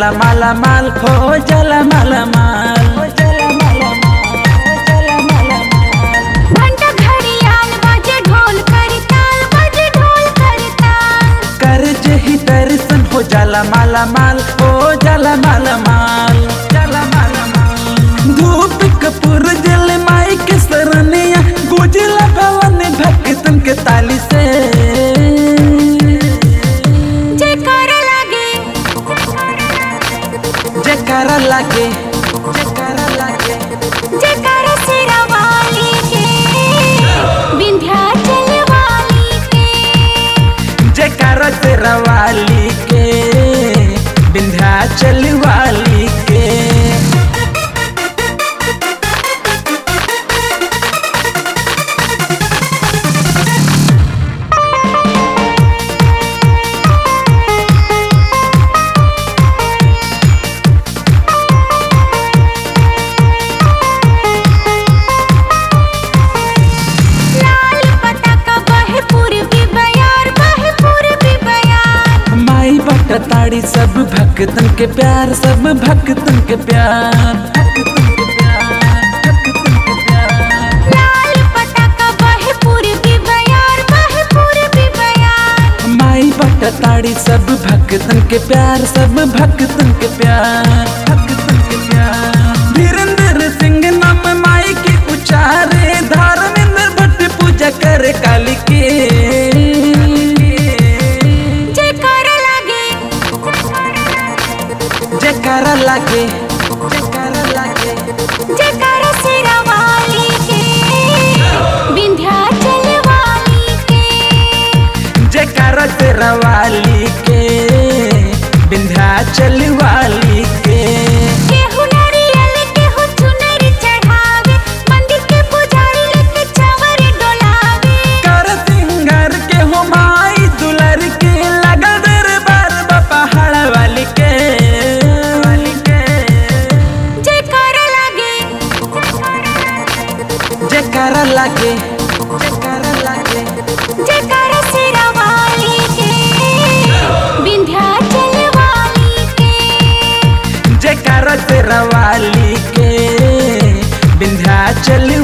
जाला माला माल हो जाला माला माल हो जाला माला माल हो जाला माला माल घंटा घड़ियाल बाजे ढोल करताल बाजे ढोल करताल कर ही दर्शन हो जाला माला माल हो जाला माला माल जाला माला माल धूप कपूर जल माई के सरनिया गुजला भवन भक्तन के ताली से जयकार लागे जयकारा लागे जयकारा लागे जयकार सिरा वाली के विंध्याचल वाली के जयकारा तेरा वाली के विंध्याचल वाली के लाल पताका बहे पूर्वी बयार बहे पूर्वी बयार माई बट ताड़ी सब भक्तन के प्यार सब भक्तन के प्यार भक्तन के प्यार भक्तन के प्यार लाल पताका बहे पूर्वी बयार बहे पूर्वी बयार माई बट ताड़ी सब भक्तन के प्यार सब भक्तन के प्यार भक्तन के प्यार धीरेन्द्र सिंह नाम माई के उचारे धर्मेंद्र भट्ट पूजा करे काली के जयकार लागे जयकारा लागे जयकारा लागे जयकार सिरा वाली के विंध्याचल वाली के जयकारा तेरा वाली के विंध्याचल वाली के केहू नारियल केहू चुनर चढ़ावे मंदिर के पुजारी लेके चावर डोलावे कर सिंगर के हो माई दुलर के लगल दरबार बा पहाड़ वाली के वाली के जयकार लागे जयकारा लागे जयकारा लागे जयकार सिरा वाली के विंध्याचल वाली के जयकारा तेरा वाली के विंध्याचल